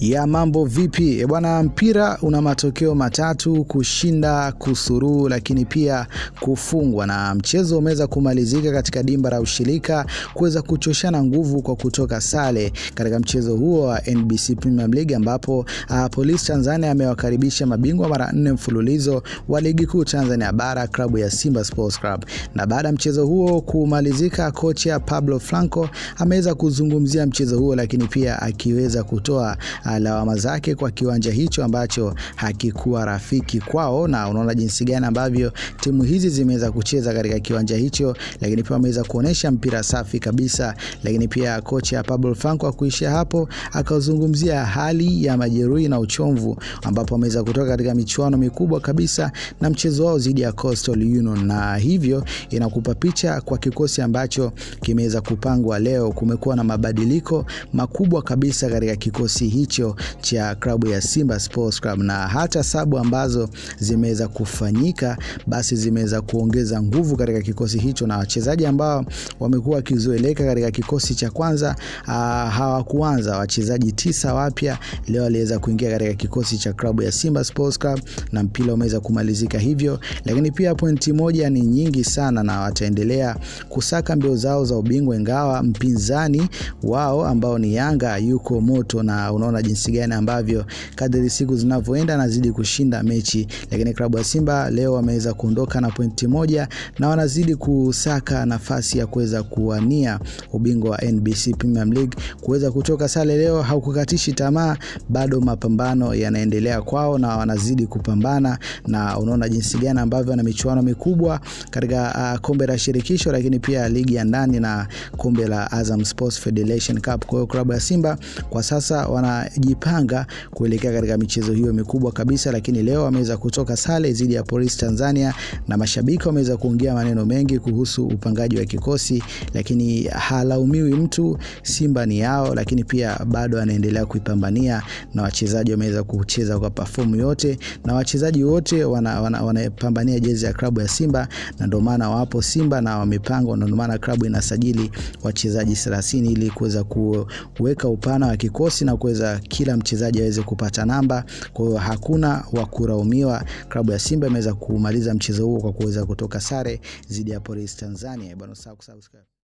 ya mambo vipi E bwana, mpira una matokeo matatu: kushinda, kusuruhu, lakini pia kufungwa, na mchezo umeweza kumalizika katika dimba la ushirika kuweza kuchoshana nguvu kwa kutoka sare katika mchezo huo wa NBC Premier League ambapo uh, Police Tanzania amewakaribisha mabingwa mara nne mfululizo wa ligi kuu Tanzania bara klabu ya Simba Sports Club. Na baada ya mchezo huo kumalizika, kocha Pablo Franco ameweza kuzungumzia mchezo huo, lakini pia akiweza kutoa uh, lawama zake kwa kiwanja hicho ambacho hakikuwa rafiki kwao, na unaona jinsi gani ambavyo timu hizi zimeweza kucheza katika kiwanja hicho, lakini pia wameweza kuonesha mpira safi kabisa. Lakini pia kocha Pablo Franco akuishia hapo, akazungumzia hali ya majeruhi na uchomvu, ambapo wameweza kutoka katika michuano mikubwa kabisa na mchezo wao dhidi ya Coastal Union, na hivyo inakupa picha kwa kikosi ambacho kimeweza kupangwa leo. Kumekuwa na mabadiliko makubwa kabisa katika kikosi hicho cha klabu ya Simba Sports Club, na hata sabu ambazo zimeweza kufanyika basi zimeweza kuongeza nguvu katika kikosi hicho, na wachezaji ambao wamekuwa wakizoeleka katika kikosi cha kwanza hawakuanza. Wachezaji tisa wapya leo waliweza kuingia katika kikosi cha klabu ya Simba Sports Club na mpira umeweza kumalizika hivyo, lakini pia pointi moja ni nyingi sana, na wataendelea kusaka mbio zao za ubingwa, ingawa mpinzani wao ambao ni Yanga yuko moto, na unaona jinsi gani ambavyo kadri siku zinavyoenda anazidi kushinda mechi, lakini klabu ya Simba leo wameweza kuondoka na pointi moja na wanazidi kusaka nafasi ya kuweza kuwania ubingwa wa NBC Premier League. Kuweza kutoka sare leo haukukatishi tamaa, bado mapambano yanaendelea kwao na wanazidi kupambana, na unaona jinsi gani ambavyo wana michuano mikubwa katika uh, kombe la shirikisho, lakini pia ligi ya ndani na kombe la Azam Sports Federation Cup. Kwa hiyo klabu ya Simba kwa sasa wanajipanga kuelekea katika michezo hiyo mikubwa kabisa, lakini leo wameweza kutoka sare dhidi ya Police Tanzania na mashabiki wameweza kuongea maneno mengi kuhusu upangaji wa kikosi, lakini halaumiwi mtu. Simba ni yao, lakini pia bado anaendelea kuipambania na wachezaji wameweza kucheza kwa perform yote na wachezaji wote wanapambania wana, wana jezi ya klabu ya Simba na ndio maana wapo Simba na wamepangwa, ndio maana klabu inasajili wachezaji 30 ili kuweza kuweka upana wa kikosi na kuweza kila mchezaji aweze kupata namba. Kwa hiyo hakuna wa kulaumiwa. Klabu ya Simba imeweza kumaliza mchezo huo kwa kuweza kutoka sare dhidi ya Police Tanzania. Bwana, subscribe